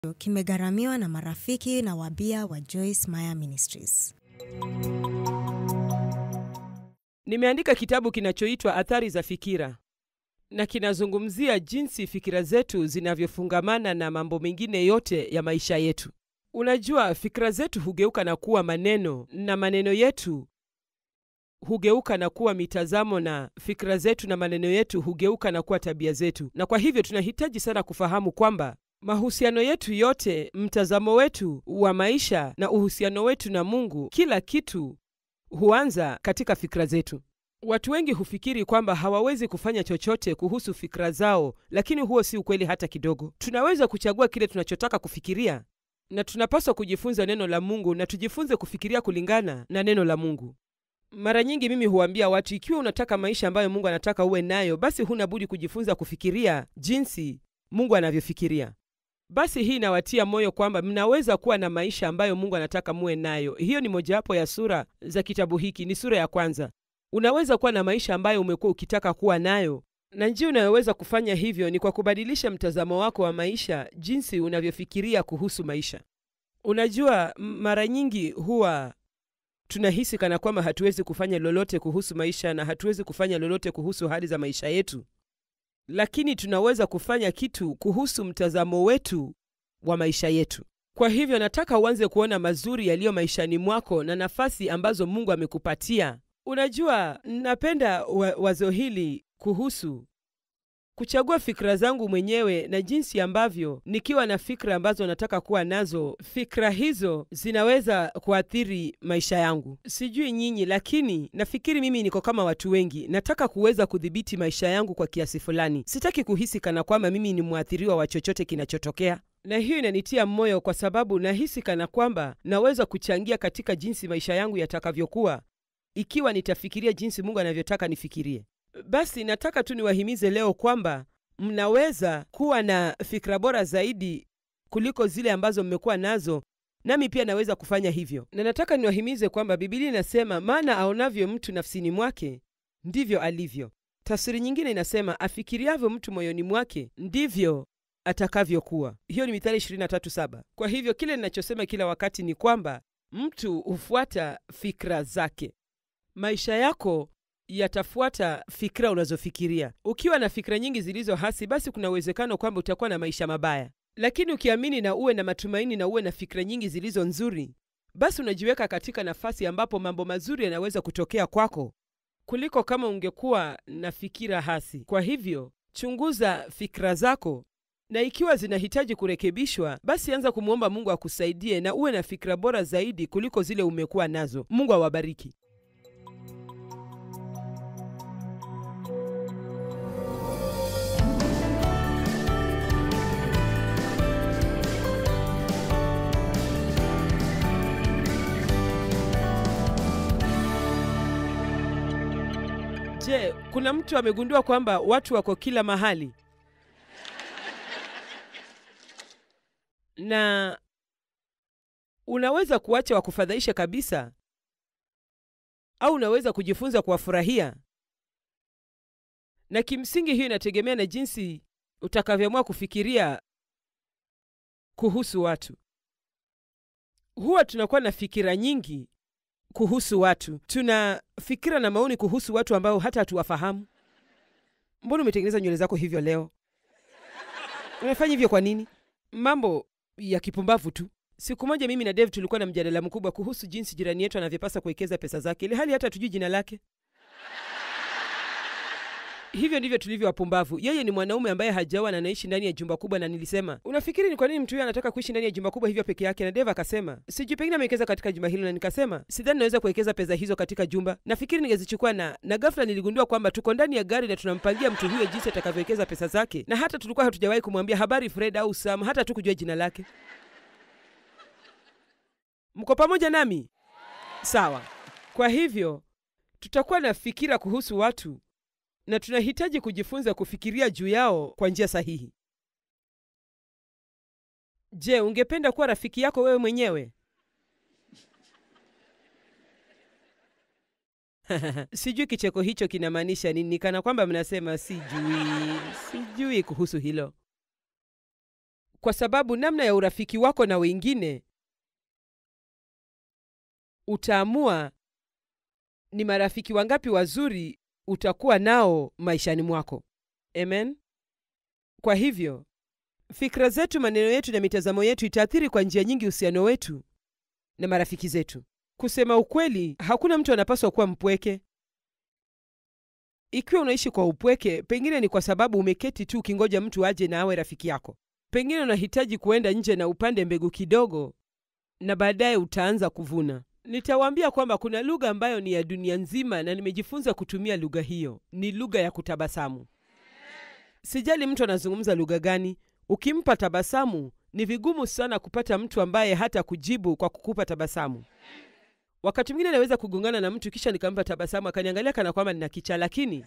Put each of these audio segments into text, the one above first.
kimegharamiwa na marafiki na wabia wa Joyce Meyer Ministries. Nimeandika kitabu kinachoitwa Athari za Fikira na kinazungumzia jinsi fikira zetu zinavyofungamana na mambo mengine yote ya maisha yetu. Unajua, fikira zetu hugeuka na kuwa maneno na maneno yetu hugeuka na kuwa mitazamo na fikira zetu na maneno yetu hugeuka na kuwa tabia zetu. Na kwa hivyo tunahitaji sana kufahamu kwamba mahusiano yetu yote, mtazamo wetu wa maisha na uhusiano wetu na Mungu, kila kitu huanza katika fikra zetu. Watu wengi hufikiri kwamba hawawezi kufanya chochote kuhusu fikra zao, lakini huo si ukweli hata kidogo. Tunaweza kuchagua kile tunachotaka kufikiria, na tunapaswa kujifunza neno la Mungu na tujifunze kufikiria kulingana na neno la Mungu. Mara nyingi mimi huambia watu, ikiwa unataka maisha ambayo Mungu anataka uwe nayo, basi huna budi kujifunza kufikiria jinsi Mungu anavyofikiria. Basi hii inawatia moyo kwamba mnaweza kuwa na maisha ambayo Mungu anataka muwe nayo. Hiyo ni mojawapo ya sura za kitabu hiki, ni sura ya kwanza. Unaweza kuwa na maisha ambayo umekuwa ukitaka kuwa nayo, na njia unayoweza kufanya hivyo ni kwa kubadilisha mtazamo wako wa maisha, jinsi unavyofikiria kuhusu maisha. Unajua, mara nyingi huwa tunahisi kana kwamba hatuwezi kufanya lolote kuhusu maisha na hatuwezi kufanya lolote kuhusu hali za maisha yetu, lakini tunaweza kufanya kitu kuhusu mtazamo wetu wa maisha yetu. Kwa hivyo nataka uanze kuona mazuri yaliyo maishani mwako na nafasi ambazo Mungu amekupatia. Unajua, napenda wa wazo hili kuhusu kuchagua fikra zangu mwenyewe na jinsi ambavyo nikiwa na fikra ambazo nataka kuwa nazo, fikra hizo zinaweza kuathiri maisha yangu. Sijui nyinyi, lakini nafikiri mimi niko kama watu wengi. Nataka kuweza kudhibiti maisha yangu kwa kiasi fulani. Sitaki kuhisi kana kwamba mimi ni mwathiriwa wa chochote kinachotokea, na hiyo inanitia moyo kwa sababu nahisi kana kwamba naweza kuchangia katika jinsi maisha yangu yatakavyokuwa ikiwa nitafikiria jinsi Mungu anavyotaka nifikirie. Basi nataka tu niwahimize leo kwamba mnaweza kuwa na fikra bora zaidi kuliko zile ambazo mmekuwa nazo, nami pia naweza kufanya hivyo. Na nataka niwahimize kwamba Biblia inasema, maana aonavyo mtu nafsini mwake ndivyo alivyo. Tafsiri nyingine inasema, afikiriavyo mtu moyoni mwake ndivyo atakavyokuwa. Hiyo ni Mithali 23:7. Kwa hivyo kile ninachosema kila wakati ni kwamba mtu hufuata fikra zake. Maisha yako yatafuata fikra unazofikiria. Ukiwa na fikra nyingi zilizo hasi, basi kuna uwezekano kwamba utakuwa na maisha mabaya, lakini ukiamini na uwe na matumaini na uwe na fikra nyingi zilizo nzuri, basi unajiweka katika nafasi ambapo mambo mazuri yanaweza kutokea kwako kuliko kama ungekuwa na fikira hasi. Kwa hivyo chunguza fikra zako, na ikiwa zinahitaji kurekebishwa, basi anza kumwomba Mungu akusaidie na uwe na fikra bora zaidi kuliko zile umekuwa nazo. Mungu awabariki. Je, kuna mtu amegundua kwamba watu wako kila mahali na unaweza kuacha wakufadhaisha kabisa, au unaweza kujifunza kuwafurahia, na kimsingi hiyo inategemea na jinsi utakavyoamua kufikiria kuhusu watu. Huwa tunakuwa na fikira nyingi kuhusu watu. Tuna fikira na maoni kuhusu watu ambao hata hatuwafahamu. Mbona umetengeneza nywele zako hivyo leo? Unafanya hivyo kwa nini? Mambo ya kipumbavu tu. Siku moja mimi na Dave tulikuwa na mjadala mkubwa kuhusu jinsi jirani yetu anavyopasa kuwekeza pesa zake, ili hali hata hatujui jina lake. Hivyo ndivyo tulivyo wapumbavu. Yeye ni mwanaume ambaye hajaoa na anaishi ndani ya jumba kubwa, na nilisema unafikiri ni kwa nini mtu huyo anataka kuishi ndani ya jumba kubwa hivyo peke yake? Na Dave akasema sijui, pengine amewekeza katika jumba hilo, na nikasema sidhani naweza kuwekeza pesa hizo katika jumba, nafikiri ningezichukua na na ghafla niligundua kwamba tuko ndani ya gari na tunampangia mtu huyo jinsi atakavyowekeza pesa zake, na hata tulikuwa hatujawahi kumwambia habari Fred au Sam, hata tu kujua jina lake. Mko pamoja nami? Sawa. Kwa hivyo tutakuwa na fikira kuhusu watu na tunahitaji kujifunza kufikiria juu yao kwa njia sahihi. Je, ungependa kuwa rafiki yako wewe mwenyewe? Sijui kicheko hicho kinamaanisha nini, kana kwamba mnasema sijui, sijui kuhusu hilo. kwa sababu namna ya urafiki wako na wengine utaamua ni marafiki wangapi wazuri utakuwa nao maishani mwako. Amen. Kwa hivyo fikra zetu, maneno yetu na mitazamo yetu itaathiri kwa njia nyingi uhusiano wetu na marafiki zetu. Kusema ukweli, hakuna mtu anapaswa kuwa mpweke. Ikiwa unaishi kwa upweke, pengine ni kwa sababu umeketi tu ukingoja mtu aje na awe rafiki yako. Pengine unahitaji kuenda nje na upande mbegu kidogo, na baadaye utaanza kuvuna. Nitawaambia kwamba kuna lugha ambayo ni ya dunia nzima, na nimejifunza kutumia lugha hiyo. Ni lugha ya kutabasamu. Sijali mtu anazungumza lugha gani, ukimpa tabasamu, ni vigumu sana kupata mtu ambaye hata kujibu kwa kukupa tabasamu. Wakati mwingine naweza kugongana na mtu kisha nikampa tabasamu akaniangalia kana kwamba nina kichaa, lakini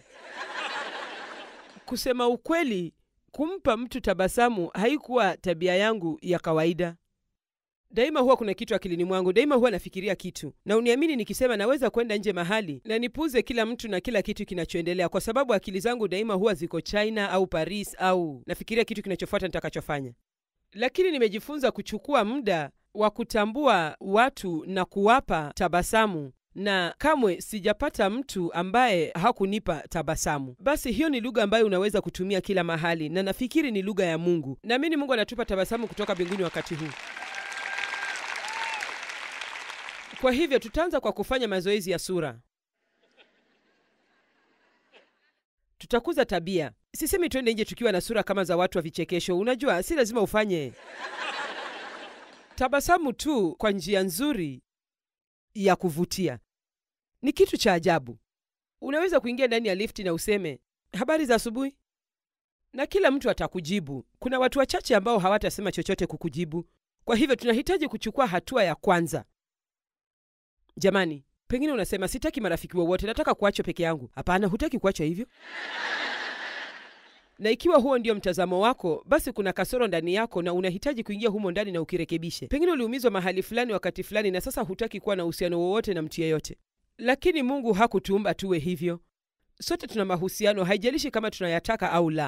kusema ukweli, kumpa mtu tabasamu haikuwa tabia yangu ya kawaida. Daima huwa kuna kitu akilini mwangu, daima huwa nafikiria kitu, na uniamini nikisema naweza kwenda nje mahali na nipuuze kila mtu na kila kitu kinachoendelea, kwa sababu akili zangu daima huwa ziko China au Paris, au nafikiria kitu kinachofuata nitakachofanya. Lakini nimejifunza kuchukua muda wa kutambua watu na kuwapa tabasamu, na kamwe sijapata mtu ambaye hakunipa tabasamu. Basi hiyo ni lugha ambayo unaweza kutumia kila mahali, na nafikiri ni lugha ya Mungu. Naamini Mungu anatupa tabasamu kutoka mbinguni wakati huu. Kwa hivyo tutaanza kwa kufanya mazoezi ya sura. Tutakuza tabia. Sisemi twende nje tukiwa na sura kama za watu wa vichekesho. Unajua, si lazima ufanye tabasamu tu kwa njia nzuri ya kuvutia. Ni kitu cha ajabu. Unaweza kuingia ndani ya lifti na useme habari za asubuhi, na kila mtu atakujibu. Kuna watu wachache ambao hawatasema chochote kukujibu. Kwa hivyo tunahitaji kuchukua hatua ya kwanza. Jamani, pengine unasema sitaki marafiki wowote, nataka kuachwa peke yangu. Hapana, hutaki kuachwa hivyo. Na ikiwa huo ndio mtazamo wako, basi kuna kasoro ndani yako na unahitaji kuingia humo ndani na ukirekebishe. Pengine uliumizwa mahali fulani wakati fulani, na sasa hutaki kuwa na uhusiano wowote na mtu yeyote. Lakini Mungu hakutuumba tuwe hivyo. Sote tuna mahusiano, haijalishi kama tunayataka au la.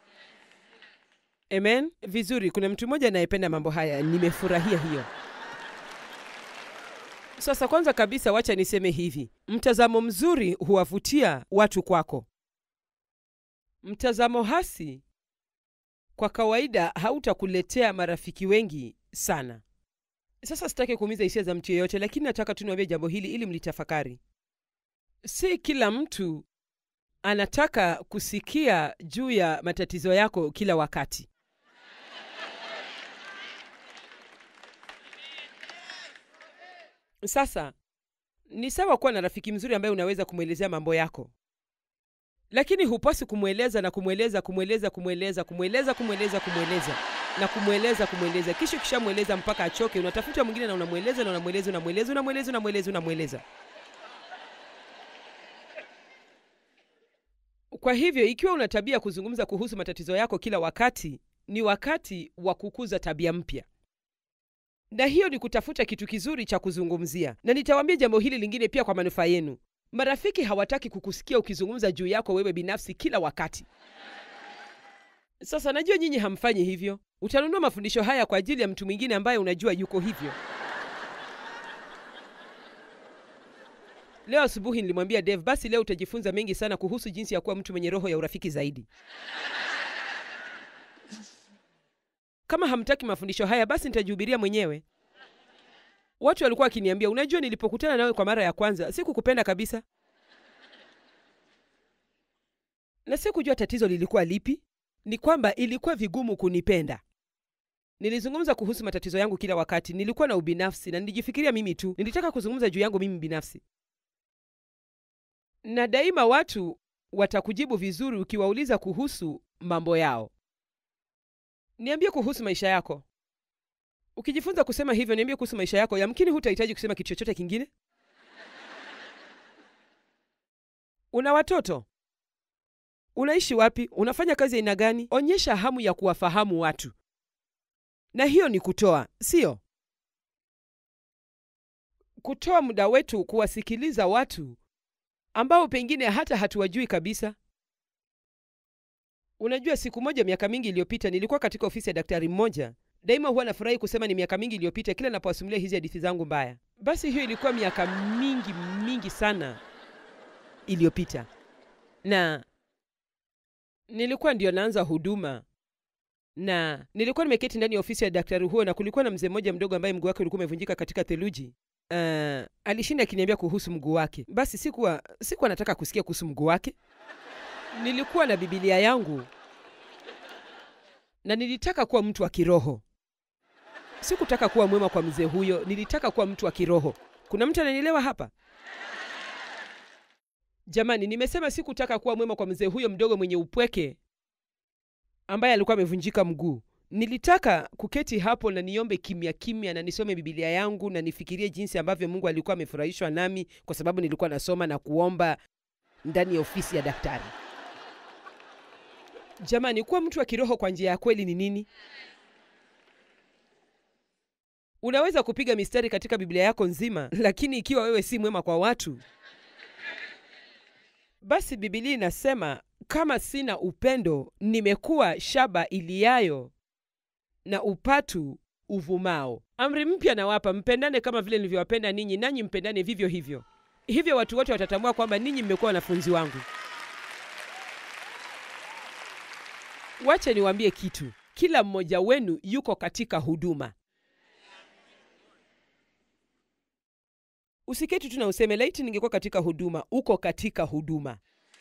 Amen. Vizuri, kuna mtu mmoja anayependa mambo haya, nimefurahia hiyo. Sasa kwanza kabisa, wacha niseme hivi, mtazamo mzuri huwavutia watu kwako. Mtazamo hasi kwa kawaida hautakuletea marafiki wengi sana. Sasa sitaki kuumiza hisia za mtu yeyote, lakini nataka tu niwaambie jambo hili ili mlitafakari. Si kila mtu anataka kusikia juu ya matatizo yako kila wakati. Sasa ni sawa kuwa na rafiki mzuri ambaye unaweza kumwelezea mambo yako, lakini hupasi kumweleza na kumweleza kumweleza kumweleza kumweleza kumweleza kumweleza na kumweleza kumweleza, kisha ukishamweleza mpaka achoke, unatafuta mwingine na unamweleza na unamweleza unamweleza unamweleza unamweleza unamweleza. Kwa hivyo ikiwa una tabia kuzungumza kuhusu matatizo yako kila wakati, ni wakati wa kukuza tabia mpya na hiyo ni kutafuta kitu kizuri cha kuzungumzia. Na nitawaambia jambo hili lingine pia kwa manufaa yenu. Marafiki hawataki kukusikia ukizungumza juu yako wewe binafsi kila wakati. Sasa najua nyinyi hamfanyi hivyo. Utanunua mafundisho haya kwa ajili ya mtu mwingine ambaye unajua yuko hivyo. Leo asubuhi nilimwambia Dave, basi leo utajifunza mengi sana kuhusu jinsi ya kuwa mtu mwenye roho ya urafiki zaidi. Kama hamtaki mafundisho haya basi nitajihubiria mwenyewe. Watu walikuwa wakiniambia, unajua, nilipokutana nawe kwa mara ya kwanza sikukupenda kabisa, na sikujua tatizo lilikuwa lipi. Ni kwamba ilikuwa vigumu kunipenda. Nilizungumza kuhusu matatizo yangu kila wakati, nilikuwa na ubinafsi na nilijifikiria mimi tu, nilitaka kuzungumza juu yangu mimi binafsi, na daima watu watakujibu vizuri ukiwauliza kuhusu mambo yao. Niambie kuhusu maisha yako. Ukijifunza kusema hivyo, niambie kuhusu maisha yako, yamkini hutahitaji kusema kitu chochote kingine. Una watoto? Unaishi wapi? Unafanya kazi aina gani? Onyesha hamu ya kuwafahamu watu, na hiyo ni kutoa, sio kutoa muda wetu kuwasikiliza watu ambao pengine hata hatuwajui kabisa. Unajua, siku moja miaka mingi iliyopita nilikuwa katika ofisi ya daktari mmoja daima huwa nafurahi kusema ni miaka mingi iliyopita kila napowasimulia hizi hadithi zangu mbaya. Basi hiyo ilikuwa miaka mingi mingi sana iliyopita, na nilikuwa ndio naanza huduma na nilikuwa nimeketi ndani ya ofisi ya daktari huo, na kulikuwa na mzee mmoja mdogo ambaye mguu wake ulikuwa umevunjika katika theluji. Uh, alishinda akiniambia kuhusu mguu wake. Basi sikuwa sikuwa nataka kusikia kuhusu mguu wake. Nilikuwa na Biblia yangu na nilitaka kuwa mtu wa kiroho. Sikutaka kuwa mwema kwa mzee huyo, nilitaka kuwa mtu wa kiroho. Kuna mtu ananielewa hapa? Jamani, nimesema sikutaka kuwa mwema kwa mzee huyo mdogo mwenye upweke ambaye alikuwa amevunjika mguu. Nilitaka kuketi hapo na niombe kimya kimya na nisome Biblia yangu na nifikirie jinsi ambavyo Mungu alikuwa amefurahishwa nami kwa sababu nilikuwa nasoma na kuomba ndani ya ofisi ya daktari. Jamani, kuwa mtu wa kiroho kwa njia ya kweli ni nini? Unaweza kupiga mistari katika Biblia yako nzima, lakini ikiwa wewe si mwema kwa watu, basi Biblia inasema kama sina upendo, nimekuwa shaba iliayo na upatu uvumao. Amri mpya nawapa, mpendane kama vile nilivyowapenda ninyi, nanyi mpendane vivyo hivyo. Hivyo watu wote watatambua kwamba ninyi mmekuwa wanafunzi wangu. Wacha niwaambie kitu, kila mmoja wenu yuko katika huduma. Usiketi tu na useme laiti ningekuwa katika huduma. Uko katika huduma.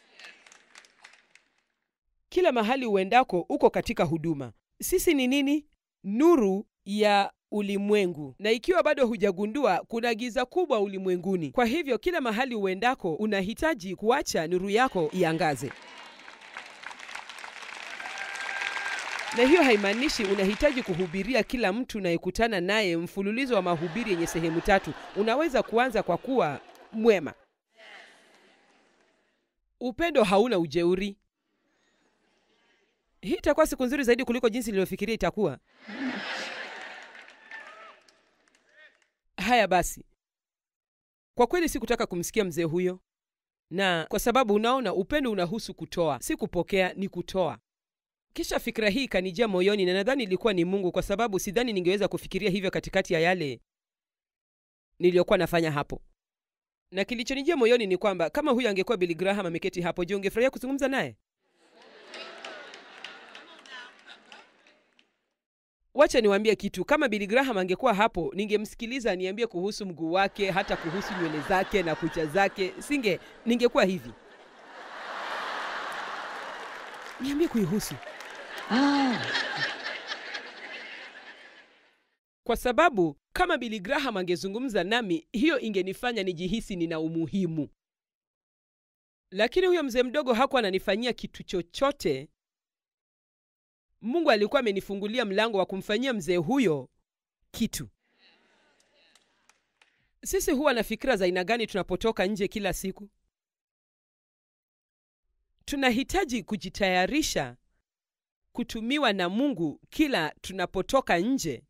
Kila mahali uendako uko katika huduma. Sisi ni nini? Nuru ya ulimwengu, na ikiwa bado hujagundua, kuna giza kubwa ulimwenguni. Kwa hivyo kila mahali uendako unahitaji kuacha nuru yako iangaze. na hiyo haimaanishi unahitaji kuhubiria kila mtu unayekutana naye mfululizo wa mahubiri yenye sehemu tatu. Unaweza kuanza kwa kuwa mwema. Upendo hauna ujeuri. Hii itakuwa siku nzuri zaidi kuliko jinsi nilivyofikiria itakuwa. Haya basi, kwa kweli sikutaka kumsikia mzee huyo, na kwa sababu unaona, upendo unahusu kutoa, si kupokea, ni kutoa. Kisha fikra hii ikanijia moyoni, na nadhani ilikuwa ni Mungu, kwa sababu sidhani ningeweza kufikiria hivyo katikati ya yale niliyokuwa nafanya hapo. Na kilichonijia moyoni ni kwamba kama huyu angekuwa Billy Graham ameketi hapo, je, ungefurahia kuzungumza naye? Wacha niwaambie kitu. Kama Billy Graham angekuwa hapo, ningemsikiliza aniambie kuhusu mguu wake, hata kuhusu nywele zake na kucha zake. Singe, ningekuwa hivi, niambie kuihusu kwa sababu kama Billy Graham angezungumza nami, hiyo ingenifanya nijihisi nina umuhimu. Lakini huyo mzee mdogo hakuwa ananifanyia kitu chochote. Mungu alikuwa amenifungulia mlango wa kumfanyia mzee huyo kitu. Sisi huwa na fikira za aina gani tunapotoka nje kila siku? Tunahitaji kujitayarisha kutumiwa na Mungu kila tunapotoka nje.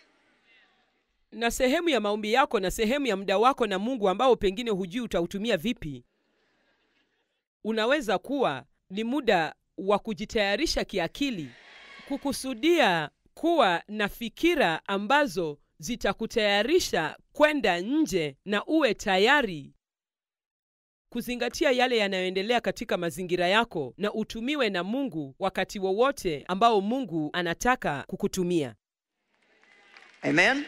Na sehemu ya maombi yako na sehemu ya muda wako na Mungu ambao pengine hujui utautumia vipi, unaweza kuwa ni muda wa kujitayarisha kiakili, kukusudia kuwa na fikira ambazo zitakutayarisha kwenda nje na uwe tayari kuzingatia yale yanayoendelea katika mazingira yako na utumiwe na Mungu wakati wowote ambao Mungu anataka kukutumia. Amen.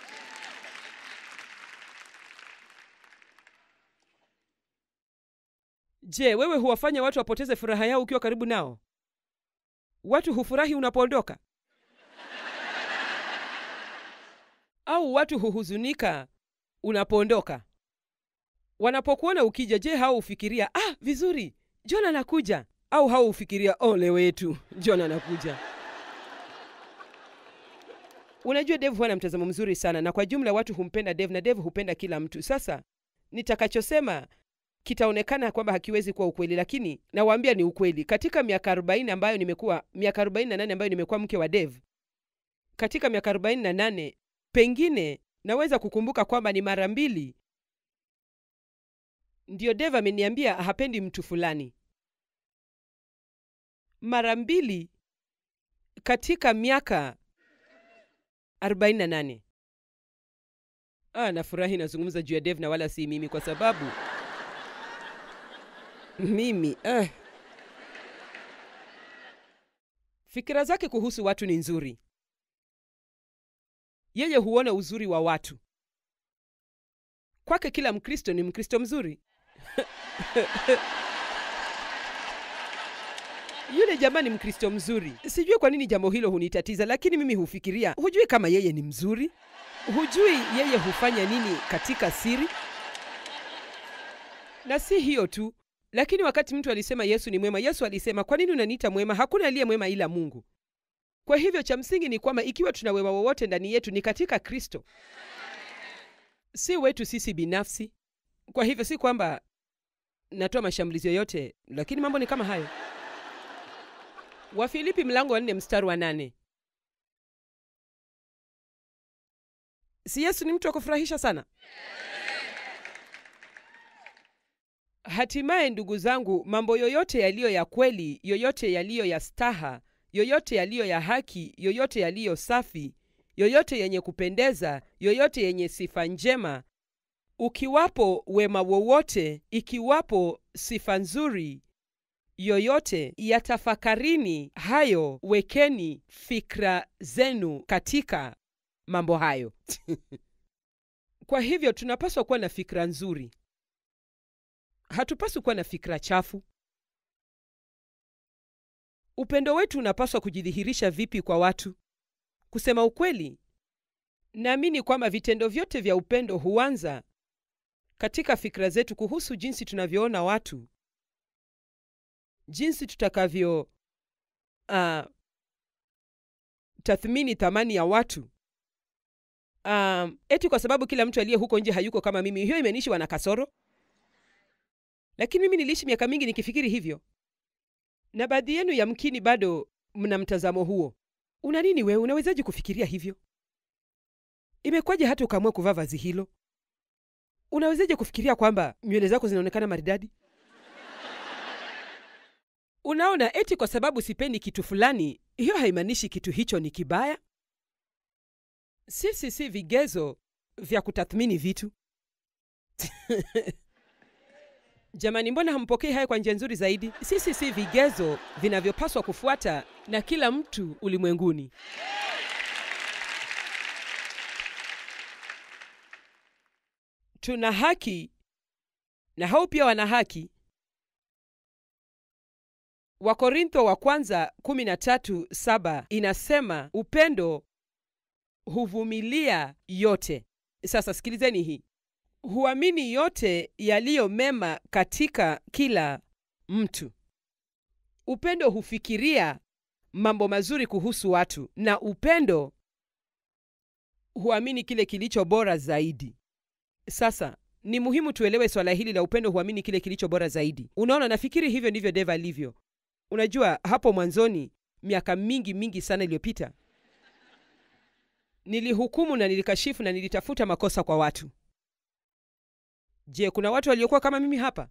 Je, wewe huwafanya watu wapoteze furaha yao ukiwa karibu nao? Watu hufurahi unapoondoka? Au watu huhuzunika unapoondoka? Wanapokuona ukija, je, hao hufikiria ah, vizuri, John anakuja? Au hao hufikiria ole wetu, John anakuja? Unajua, Dave huwa na mtazamo mzuri sana, na kwa jumla watu humpenda Dave na Dave hupenda kila mtu. Sasa nitakachosema kitaonekana kwamba hakiwezi kuwa ukweli, lakini nawaambia ni ukweli. Katika miaka 40 ambayo nimekuwa miaka 48 ambayo nimekuwa mke wa Dave, katika miaka 48 pengine naweza kukumbuka kwamba ni mara mbili ndiyo Dave ameniambia hapendi mtu fulani. Mara mbili katika miaka 48 ah, nafurahi nazungumza juu ya dev na wala si mimi kwa sababu mimi eh. fikira zake kuhusu watu ni nzuri yeye huona uzuri wa watu kwake kila mkristo ni mkristo mzuri yule jamaa ni mkristo mzuri sijui kwa nini jambo hilo hunitatiza lakini mimi hufikiria hujui kama yeye ni mzuri hujui yeye hufanya nini katika siri na si hiyo tu lakini wakati mtu alisema yesu ni mwema yesu alisema kwa nini unaniita mwema hakuna aliye mwema ila mungu kwa hivyo cha msingi ni kwamba ikiwa tuna wema wowote ndani yetu ni katika kristo si wetu sisi binafsi kwa hivyo si kwamba natoa mashambulizi yoyote lakini mambo ni kama hayo wafilipi mlango wa nne mstari wa nane si yesu ni mtu wa kufurahisha sana hatimaye ndugu zangu mambo yoyote yaliyo ya kweli yoyote yaliyo ya staha yoyote yaliyo ya haki yoyote yaliyo safi yoyote yenye kupendeza yoyote yenye sifa njema ukiwapo wema wowote ikiwapo sifa nzuri yoyote yatafakarini hayo wekeni fikra zenu katika mambo hayo kwa hivyo tunapaswa kuwa na fikra nzuri hatupaswi kuwa na fikra chafu upendo wetu unapaswa kujidhihirisha vipi kwa watu kusema ukweli naamini kwamba vitendo vyote vya upendo huanza katika fikra zetu kuhusu jinsi tunavyoona watu jinsi tutakavyo uh, tathmini thamani ya watu um, eti kwa sababu kila mtu aliye huko nje hayuko kama mimi hiyo imenishi wana kasoro lakini mimi niliishi miaka mingi nikifikiri hivyo na baadhi yenu yamkini bado mna mtazamo huo una nini wewe unawezaje kufikiria hivyo imekwaje hata ukaamua kuvaa vazi hilo unawezaje kufikiria kwamba nywele zako zinaonekana maridadi unaona eti kwa sababu sipendi kitu fulani hiyo haimaanishi kitu hicho ni kibaya sisi si vigezo vya kutathmini vitu jamani mbona hampokei haya kwa njia nzuri zaidi sisi si vigezo vinavyopaswa kufuata na kila mtu ulimwenguni tuna haki na hao pia wana haki wakorintho wa kwanza 13:7 inasema upendo huvumilia yote sasa sikilizeni hii huamini yote yaliyo mema katika kila mtu upendo hufikiria mambo mazuri kuhusu watu na upendo huamini kile kilicho bora zaidi sasa ni muhimu tuelewe swala hili la upendo huamini kile kilicho bora zaidi unaona nafikiri hivyo ndivyo deva alivyo unajua hapo mwanzoni miaka mingi mingi sana iliyopita nilihukumu na nilikashifu na nilitafuta makosa kwa watu je kuna watu waliokuwa kama mimi hapa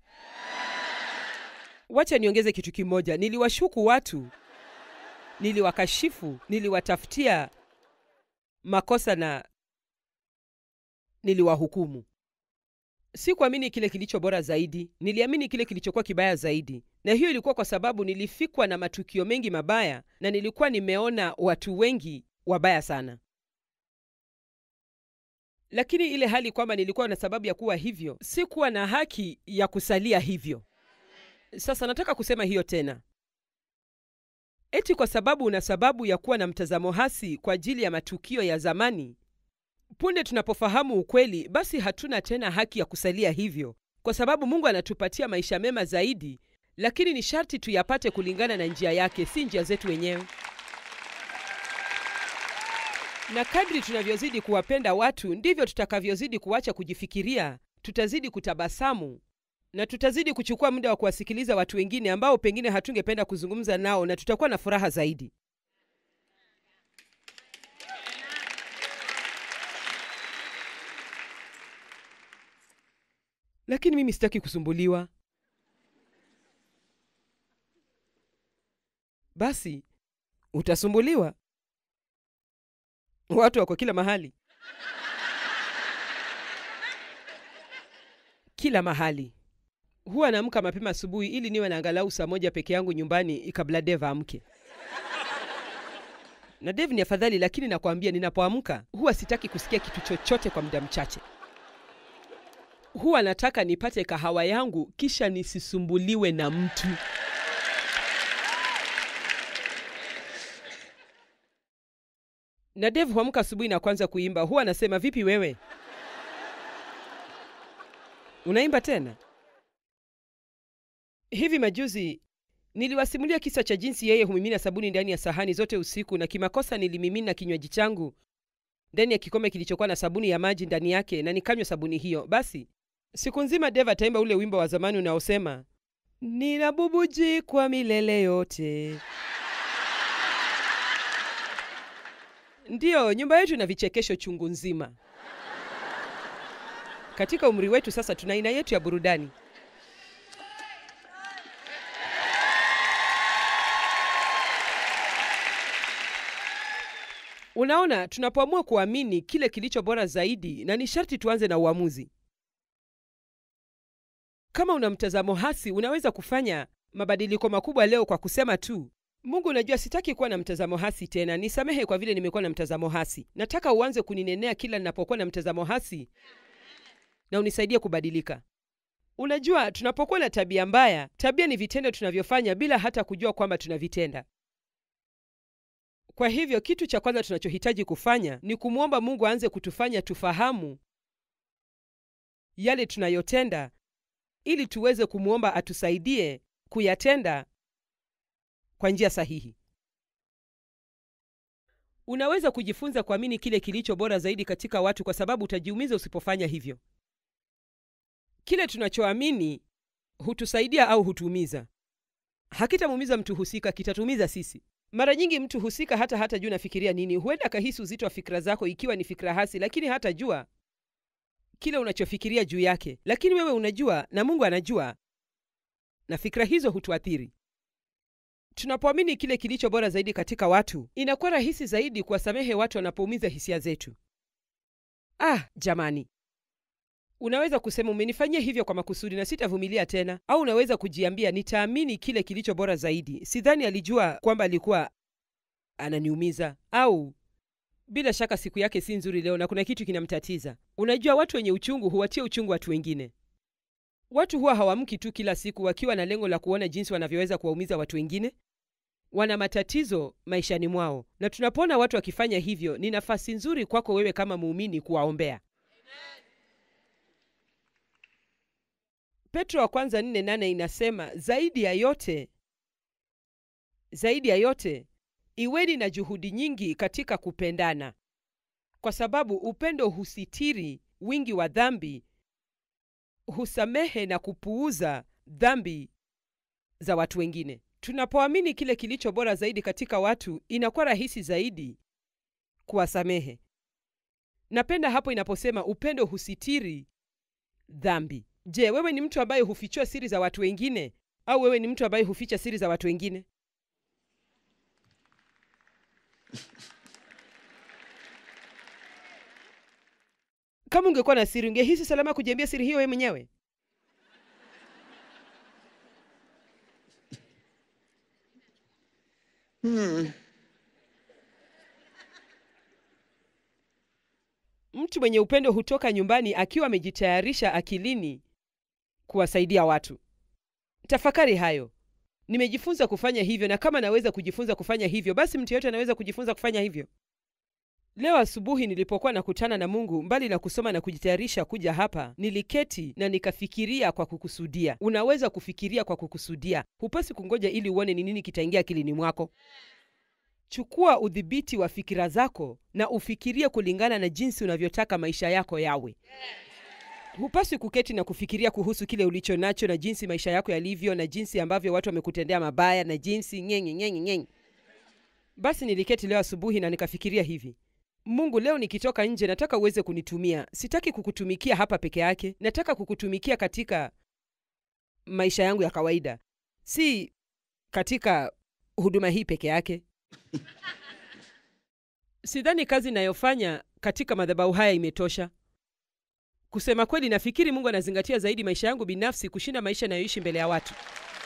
wacha niongeze kitu kimoja niliwashuku watu niliwakashifu niliwatafutia makosa na niliwahukumu sikuamini kile kilicho bora zaidi niliamini kile kilichokuwa kibaya zaidi na hiyo ilikuwa kwa sababu nilifikwa na matukio mengi mabaya na nilikuwa nimeona watu wengi wabaya sana lakini ile hali kwamba nilikuwa na sababu ya kuwa hivyo sikuwa na haki ya kusalia hivyo sasa nataka kusema hiyo tena eti kwa sababu una sababu ya kuwa na mtazamo hasi kwa ajili ya matukio ya zamani punde tunapofahamu ukweli basi hatuna tena haki ya kusalia hivyo kwa sababu mungu anatupatia maisha mema zaidi lakini ni sharti tuyapate kulingana na njia yake si njia zetu wenyewe na kadri tunavyozidi kuwapenda watu ndivyo tutakavyozidi kuacha kujifikiria tutazidi kutabasamu na tutazidi kuchukua muda wa kuwasikiliza watu wengine ambao pengine hatungependa kuzungumza nao na tutakuwa na furaha zaidi lakini mimi sitaki kusumbuliwa basi utasumbuliwa watu wako kila mahali kila mahali huwa naamka mapema asubuhi ili niwe na angalau saa moja peke yangu nyumbani kabla Dave amke. Na Dave ni afadhali, lakini nakwambia, ninapoamka huwa sitaki kusikia kitu chochote kwa muda mchache. Huwa nataka nipate kahawa yangu kisha nisisumbuliwe na mtu. Na Dave huamka asubuhi na kwanza kuimba. Huwa anasema vipi wewe, unaimba tena? Hivi majuzi niliwasimulia kisa cha jinsi yeye humimina sabuni ndani ya sahani zote usiku, na kimakosa nilimimina kinywaji changu ndani ya kikombe kilichokuwa na sabuni ya maji ndani yake, na nikanywa sabuni hiyo. Basi siku nzima Dave ataimba ule wimbo wa zamani unaosema ninabubujikwa milele yote. Ndiyo, nyumba yetu ina vichekesho chungu nzima. Katika umri wetu sasa, tuna aina yetu ya burudani. Unaona, tunapoamua kuamini kile kilicho bora zaidi, na ni sharti tuanze na uamuzi. Kama una mtazamo hasi, unaweza kufanya mabadiliko makubwa leo kwa kusema tu, Mungu, unajua sitaki kuwa na mtazamo hasi tena, nisamehe kwa vile nimekuwa na mtazamo hasi. Nataka uanze kuninenea kila ninapokuwa na mtazamo hasi na unisaidie kubadilika. Unajua, tunapokuwa na tabia mbaya, tabia ni vitendo tunavyofanya bila hata kujua kwamba tunavitenda. Kwa hivyo kitu cha kwanza tunachohitaji kufanya ni kumwomba Mungu aanze kutufanya tufahamu yale tunayotenda ili tuweze kumwomba atusaidie kuyatenda kwa njia sahihi. Unaweza kujifunza kuamini kile kilicho bora zaidi katika watu kwa sababu utajiumiza usipofanya hivyo. Kile tunachoamini hutusaidia au hutuumiza. Hakitamuumiza mtu husika, kitatuumiza sisi. Mara nyingi mtu husika hata hata jua nafikiria nini. Huenda akahisi uzito wa fikra zako ikiwa ni fikra hasi, lakini hata jua kile unachofikiria juu yake. Lakini wewe unajua na Mungu anajua, na fikra hizo hutuathiri. Tunapoamini kile kilicho bora zaidi katika watu, inakuwa rahisi zaidi kuwasamehe watu wanapoumiza hisia zetu. Ah, jamani, unaweza kusema umenifanyia hivyo kwa makusudi na sitavumilia tena, au unaweza kujiambia nitaamini kile kilicho bora zaidi. Sidhani alijua kwamba alikuwa ananiumiza, au bila shaka siku yake si nzuri leo na kuna kitu kinamtatiza. Unajua, watu wenye uchungu huwatia uchungu watu wengine. Watu huwa hawamki tu kila siku wakiwa na lengo la kuona jinsi wanavyoweza kuwaumiza watu wengine. Wana matatizo maishani mwao, na tunapoona watu wakifanya hivyo, ni nafasi nzuri kwako wewe kama muumini kuwaombea. Petro wa kwanza nne nane inasema zaidi ya yote, zaidi ya yote iweni na juhudi nyingi katika kupendana, kwa sababu upendo husitiri wingi wa dhambi, husamehe na kupuuza dhambi za watu wengine. Tunapoamini kile kilicho bora zaidi katika watu, inakuwa rahisi zaidi kuwasamehe. Napenda hapo inaposema upendo husitiri dhambi. Je, wewe ni mtu ambaye hufichua siri za watu wengine au wewe ni mtu ambaye huficha siri za watu wengine? Kama ungekuwa na siri, ungehisi salama kujiambia siri hiyo wewe mwenyewe? Mtu mwenye upendo hutoka nyumbani akiwa amejitayarisha akilini kuwasaidia watu. Tafakari hayo. Nimejifunza kufanya hivyo, na kama naweza kujifunza kufanya hivyo, basi mtu yeyote anaweza kujifunza kufanya hivyo. Leo asubuhi nilipokuwa nakutana na Mungu, mbali na kusoma na kujitayarisha kuja hapa, niliketi na nikafikiria kwa kukusudia. Unaweza kufikiria kwa kukusudia, hupasi kungoja ili uone ni nini kitaingia akilini mwako. Chukua udhibiti wa fikira zako na ufikirie kulingana na jinsi unavyotaka maisha yako yawe. Hupaswi kuketi na kufikiria kuhusu kile ulicho nacho na jinsi maisha yako yalivyo na jinsi ambavyo watu wamekutendea mabaya na jinsi nyenye nyenye nyenye. Basi niliketi leo asubuhi na nikafikiria hivi: Mungu, leo nikitoka nje, nataka uweze kunitumia. Sitaki kukutumikia hapa peke yake, nataka kukutumikia katika maisha yangu ya kawaida, si katika huduma hii peke yake. sidhani kazi inayofanya katika madhabahu haya imetosha. Kusema kweli, nafikiri Mungu anazingatia zaidi maisha yangu binafsi kushinda maisha nayoishi mbele ya watu,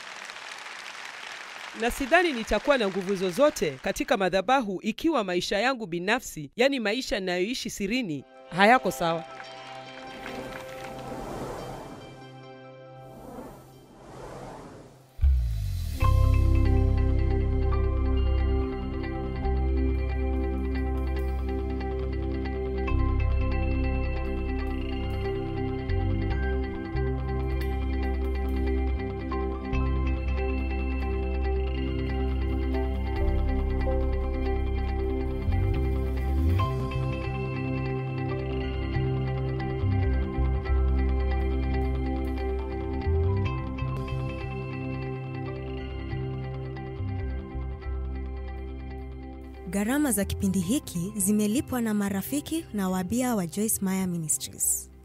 na sidhani nitakuwa na nguvu zozote katika madhabahu ikiwa maisha yangu binafsi, yaani maisha nayoishi sirini, hayako sawa. Gharama za kipindi hiki zimelipwa na marafiki na wabia wa Joyce Meyer Ministries.